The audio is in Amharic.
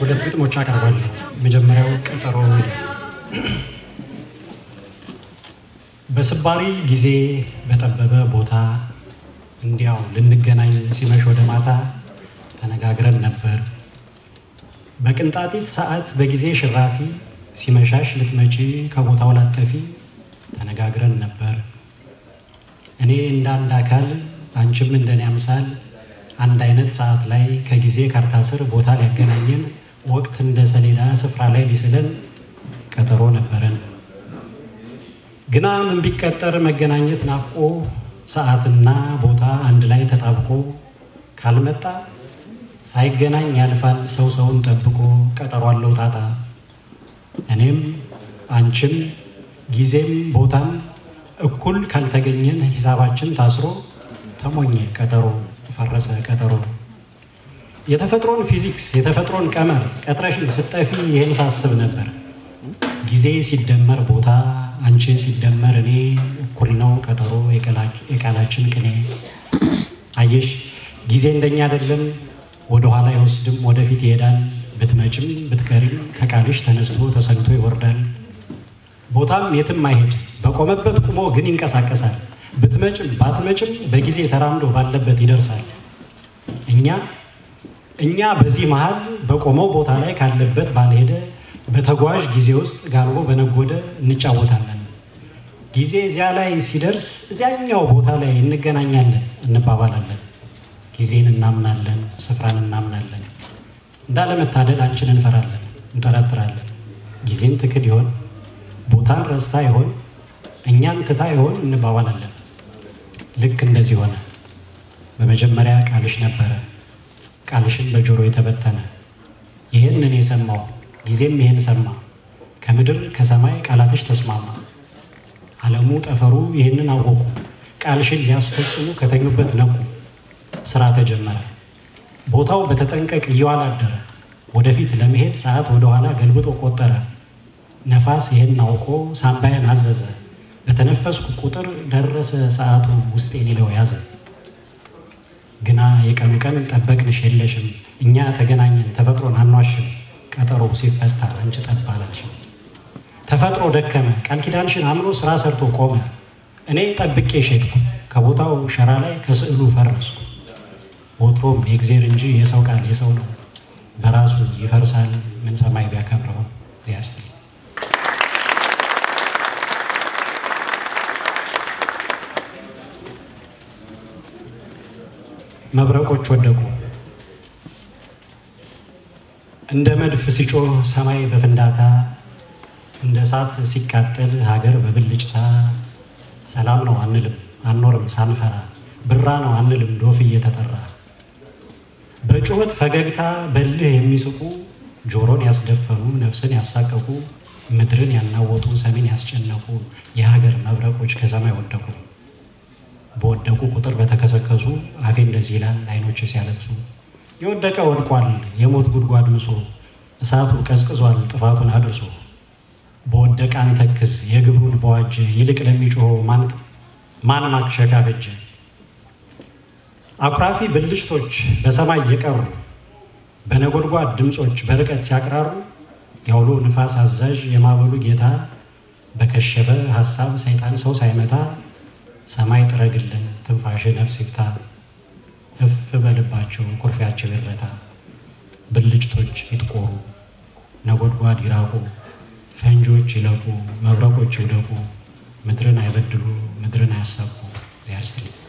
ሁለት ግጥሞች አቀርባለሁ። የመጀመሪያው ቀጠሮ ይላል። በስባሪ ጊዜ በጠበበ ቦታ እንዲያው ልንገናኝ ሲመሽ ወደ ማታ ተነጋግረን ነበር። በቅንጣጢት ሰዓት በጊዜ ሽራፊ ሲመሻሽ ልትመጪ ከቦታው ላጠፊ ተነጋግረን ነበር። እኔ እንደ አንድ አካል አንቺም እንደኔ አምሳል አንድ አይነት ሰዓት ላይ ከጊዜ ካርታ ስር ቦታ ሊያገናኘን ወቅት እንደ ሰሌዳ ስፍራ ላይ ሊስለን ቀጠሮ ነበረን። ግና ምን ቢቀጠር መገናኘት ናፍቆ ሰዓትና ቦታ አንድ ላይ ተጣብቆ ካልመጣ ሳይገናኝ ያልፋል ሰው ሰውን ጠብቆ ቀጠሮ አለው ጣጣ። እኔም አንቺም ጊዜም ቦታም እኩል ካልተገኘን ሂሳባችን ታስሮ ተሞኘ ቀጠሮ ፈረሰ ቀጠሮ። የተፈጥሮን ፊዚክስ የተፈጥሮን ቀመር ቀጥረሽን ስጠፊ ይህን ሳስብ ነበር። ጊዜ ሲደመር ቦታ አንቺ ሲደመር እኔ እኩል ነው ቀጠሮ የቃላችን ቅኔ። አየሽ ጊዜ እንደኛ አይደለም፣ ወደኋላ አይወስድም ወደፊት ይሄዳል። ብትመጭም ብትቀሪም ከቃልሽ ተነስቶ ተሰልቶ ይወርዳል። ቦታም የትም አይሄድ በቆመበት ቁሞ ግን ይንቀሳቀሳል። ብትመጭም ባትመጭም በጊዜ ተራምዶ ባለበት ይደርሳል። እኛ እኛ በዚህ መሃል በቆመው ቦታ ላይ ካለበት ባልሄደ በተጓዥ ጊዜ ውስጥ ጋልቦ በነጎደ እንጫወታለን። ጊዜ እዚያ ላይ ሲደርስ እዚያኛው ቦታ ላይ እንገናኛለን፣ እንባባላለን። ጊዜን እናምናለን፣ ስፍራን እናምናለን። እንዳለመታደል አንቺን እንፈራለን፣ እንጠረጥራለን። ጊዜን ትክድ ይሆን? ቦታን ረስታ ይሆን? እኛን ትታ ይሆን? እንባባላለን። ልክ እንደዚህ ሆነ። በመጀመሪያ ቃልሽ ነበረ፣ ቃልሽን በጆሮ የተበተነ ይህን እኔ ሰማሁ፣ ጊዜም ይህን ሰማ። ከምድር ከሰማይ ቃላትሽ ተስማማ። ዓለሙ ጠፈሩ ይህንን አወቁ፣ ቃልሽን ሊያስፈጽሙ ከተኙበት ነቁ። ስራ ተጀመረ። ቦታው በተጠንቀቅ እየዋለ አደረ። ወደፊት ለመሄድ ሰዓት ወደኋላ ገልብጦ ቆጠረ። ነፋስ ይህን አውቆ ሳምባዬን አዘዘ። በተነፈስኩ ቁጥር ደረሰ ሰዓቱ ውስጤ ሊለው ያዘ። ግና የቀኑ ቀን ጠበቅንሽ የለሽም። እኛ ተገናኘን ተፈጥሮን አኗሽም። ቀጠሮ ሲፈታ አንቺ ጠብ አላልሽም። ተፈጥሮ ደከመ ቃል ኪዳንሽን አምኖ ስራ ሰርቶ ቆመ። እኔ ጠብቄሽ ሄድኩ ከቦታው ሸራ ላይ ከስዕሉ ፈረስኩ። ወትሮም የእግዜር እንጂ የሰው ቃል የሰው ነው። በራሱ ይፈርሳል ምን ሰማይ ቢያከብረው ዚያስት መብረቆች ወደቁ እንደ መድፍ ሲጮህ ሰማይ በፍንዳታ እንደ እሳት ሲቃጠል ሀገር በብልጭታ ሰላም ነው አንልም አንኖርም ሳንፈራ ብራ ነው አንልም ዶፍ እየተጠራ በጩኸት ፈገግታ በልህ የሚስቁ ጆሮን ያስደፈኑ ነፍስን ያሳቀቁ ምድርን ያናወጡ ሰሜን ያስጨነቁ የሀገር መብረቆች ከሰማይ ወደቁ። በወደቁ ቁጥር በተከሰከሱ አፌ እንደዚህ ይላል አይኖች ሲያለቅሱ የወደቀ ወድቋል የሞት ጉድጓድ ምሶ እሳቱ ቀዝቅዟል ጥፋቱን አድርሶ በወደቀ አንተክዝ የግብሩን በዋጀ ይልቅ ለሚጮኸው ማን ማክሸፊያ በጀ አኩራፊ ብልጭቶች በሰማይ የቀሩ በነጎድጓድ ድምፆች በርቀት ሲያቅራሩ የአውሎ ንፋስ አዛዥ የማዕበሉ ጌታ በከሸፈ ሀሳብ ሰይጣን ሰው ሳይመታ ሰማይ ጥረግልን ትንፋሽ ነፍስ ይፍታ እፍ በልባቸው ኩርፊያቸው ይረታ ብልጭቶች ይጥቆሩ ነጎድጓድ ይራቁ ፈንጆች ይለቁ መብረቆች ይውደቁ ምድርን አይበድሉ ምድርን አያሳቁ ዚያስትል